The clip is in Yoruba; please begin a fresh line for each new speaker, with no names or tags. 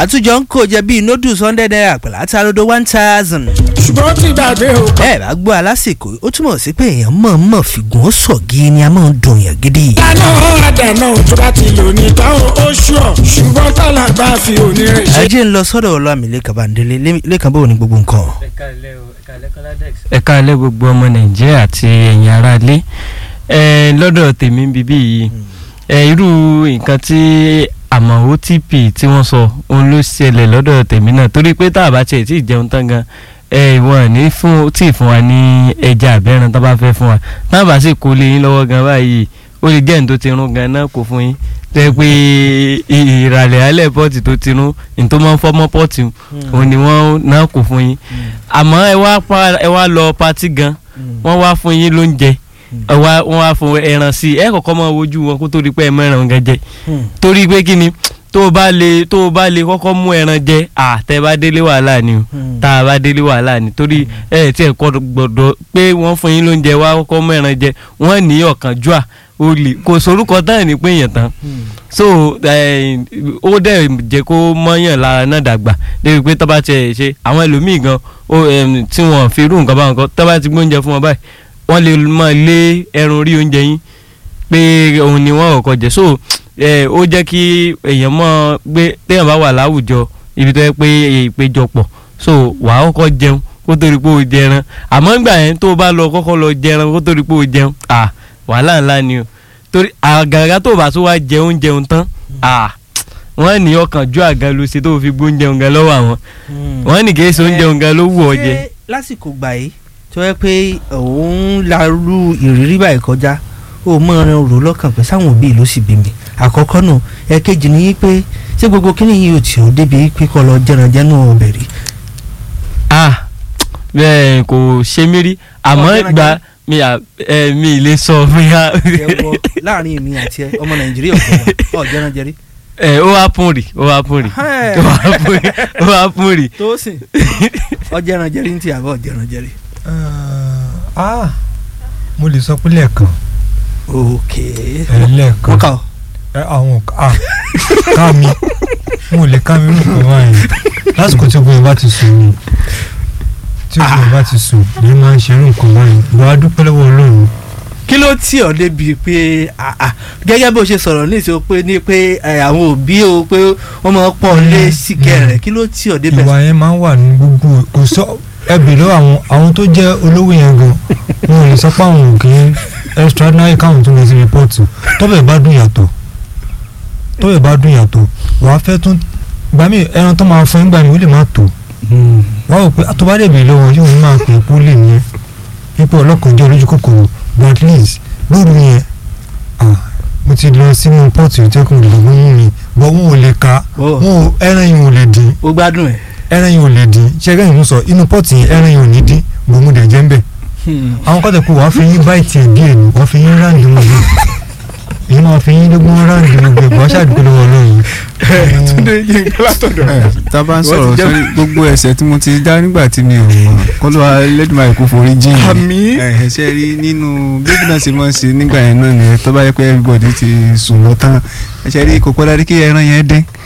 àtúnjọ ń kó jẹ bíi noodles hundred naira pẹ̀lú àtàrodo one thousand.
ṣùgbọ́n tí gbàgbé o.
ẹ bá gbọ́ alásìkò ó túmọ̀ sí pé èèyàn mọ̀ọ́mọ̀ fìgùn ó sọ̀gí ni a máa ń dùn yàn gidi.
dáná àdànà tó bá ti lò ní táwọn oṣù ọ̀ ṣùgbọ́n tálà bá fi òní rẹ̀ ṣe.
ẹ jẹ́ ń lọ sọ́dọ̀ ọlọ́àmì lẹ́kàn bàndélé lẹ́kàn bò ní gbogbo nǹkan.
ẹ̀ka ilé gbogbo ọmọ nàìjíríà àti ẹ̀yin aráalé ẹ lọ́dọ̀ tèmi bíbí yìí ẹ irú nǹkan tí àmọ́ otp tí wọ́n sọ òun ló ṣẹlẹ̀ lọ́dọ̀ tèmi náà torí pé tá a bá tiẹ̀ tí ì jẹun tán gan ẹ ìwọ̀n ní fún tí ì fún wa ní ẹja àbẹ́ràn tó bá fẹ́ fún wa tá a bá sì kó lé yín lọ́wọ́ gan báyìí ó lè jẹ́ ní tó ti rún gan náà kó fún yín tẹ́ pé ìràlẹ̀ alẹ́ pọ́ọ̀tì tó ti rún ní tó máa ń fọ́mọ́ pọ́ọ̀tì òun ni wọ́n náà kó fún yín àmọ́ ẹ wá pa ẹ wá lọ patí gan wọ́n wá fún yín lóúnjẹ ẹ wá wọ́n wá fún ẹran sí i ẹ kọ́kọ́ máa wojú wọn kó tó di pé ẹ mẹ́ràn gan jẹ torí pé kí ni tó o bá lè tó o bá lè kọ́kọ́ mú ẹran jẹ à tẹ́ bá délé wàhálà ni o tá a bá délé wàhálà ni torí ẹ tí ẹ kọ́ gbọ́dọ̀ pé wọ́n fún yín lóúnjẹ wá kọ́kọ́ mú ẹran jẹ wọ́n ní ọ̀kánjúà olè kò sorúkọ tán ní pé èèyàn tán so ó dẹ̀ jẹ́ kó mọ́yàn lára náà dàgbà débi pé tọ́ba tiẹ̀ ṣe àwọn ẹlòmíì gan tí wọ́n fi irú nǹkan báwọn kan tọ́ba ti gbóúnjẹ fún wọn báyìí wọ́n lè máa lé ẹran orí oúnjẹ yín pé òun ni wọ́n kọ́kọ́ jẹ so ó jẹ́ kí èèyàn mọ̀ pé téèyàn bá wà láwùjọ ibi tó yẹ pé ìpéjọpọ̀ so wàá kọ́kọ́ jẹun kó tó rí pé o jẹran àmọ́ ìgbà yẹn tó o bá lọ kọ́kọ́ lọ jẹran kó tó rí pé o jẹun ah wàhálà ńlá ni o torí àgàgà tó o bá tún wá jẹun jẹun tán ah wọ́n ní ọkàn ju àga ló ṣe tó o fi gbóúnjẹun gan lọ́wọ́ àwọn wọ́n ní kì í ṣe oúnjẹun gan ló wù ọ jẹ.
ṣé lásìkò gbà yìí tó yẹ pé òun larú ìrírí báyìí kọjá ó mọ ọrẹ rò lọ́kàn pé sáwọn òbí ló sì bí mi àkọ́kọ́ nù ẹ̀kejì ni pé ṣé gbogbo kíni yìí ò tí ò débi pé kọ́ lọ jẹranjẹnu ọbẹ̀ rí.
ah bẹ́ẹ̀ kò ṣe mí rí àmọ́ ìgbà mi à ẹ mi lè sọ fún ya.
jẹ́wọ́ láàrin èmi àti ẹ ọmọ nàìjíríà ọ̀gbọ̀n ọ̀ jẹranjẹrí.
ẹ ó wá pùn rí ó wá pùn rí ó wá pùn rí ó wá pùn rí.
tó sìn ọ jẹranjẹrí ń tì àbọ̀ jẹranjẹrí.
ah mo lè sọ pé lẹ́ẹ̀kan
ok
ẹ lẹ́ẹ̀kan
wọ́n kà ọ́.
ẹ àwọn ah ká mi mo lè ká mi nǹkan báyìí lásìkò tí obìnrin bá ti sùn ni tí obìnrin bá ti sùn ni máa ń ṣe irú nǹkan báyìí lọ á dúpẹ́ lọ́wọ́ ọlọ́run
kí ló tì ọ́ débi pé ah, ah, gẹ́gẹ́ bó ṣe sọ̀rọ̀ ní ìṣó pé ní pé eh, àwọn òbí o pé wọ́n máa pọ̀ lé síkẹ̀ rẹ̀ kí ló tì ọ́ débẹ̀.
ìwà yẹn máa ń wà ní gbogbo kò sọ ẹbí lọ àwọn àwọn tó jẹ́ olówó yẹn gan wọn ò lè sọ pé àwọn ò kì í extraordinary káwọn tó lè ṣe rìpọ́ọ̀tù tọ́bẹ̀ bá dùn yàtọ̀ tọ́bẹ̀ bá dùn yàtọ̀ wàá fẹ́ tún gbà mí ẹran tó máa fún gbà mí ó lè má tó wàá rò pé àtọ́bá dẹ̀ bèèrè lọ́wọ́ yóò máa pè é kó lè ní pípẹ́ ọlọ́kàn jẹ́ olójú kòkòrò but at least lóru yẹn ah, mo ti lọ sínú pọ́ọ̀tù ìtẹ́kùn ìdìbò mú mi bọ́ wọn ò lè ka
Oh.
wọn ò ẹran yìí ò lè dín
ó gbádùn ẹ̀.
ẹran yìí ò lè dín ṣẹ́gẹ́ yìí ń sọ inú pọ́ọ̀tù yẹn ẹran yìí ò ní dín gbòmù dẹ̀ jẹ́ ń bẹ̀ àwọn kọ́tà pé wàá fi yín báyìí tiẹ̀ díẹ̀ ni wàá fi yín ráǹdì wọn bí èyí máa fi yín lógún ráǹdì wọn bí ẹ̀gbọ́n ṣàdúgbò lọ́wọ́ lọ́yìn.
túnde yín látọ̀dọ̀
ẹ tá a bá ń
Wọ́n
sọ̀rọ̀
ti jẹ́-
sórí gbogbo ẹ̀ṣẹ̀ tí mo ti dá nígbà tí mi ò mọ̀ kọ́lọ́ ẹlẹ́dùnmáà kò forí jìn mí.
Àmín.
ẹ ẹ ṣe rí nínú bébí náà ṣe máa ń ṣe nígbà yẹn náà nìyẹn tó bá yẹ pé everybody ti sùn lọ tán ẹ ṣe rí kò pẹ́ dárí kí ẹran yẹn dín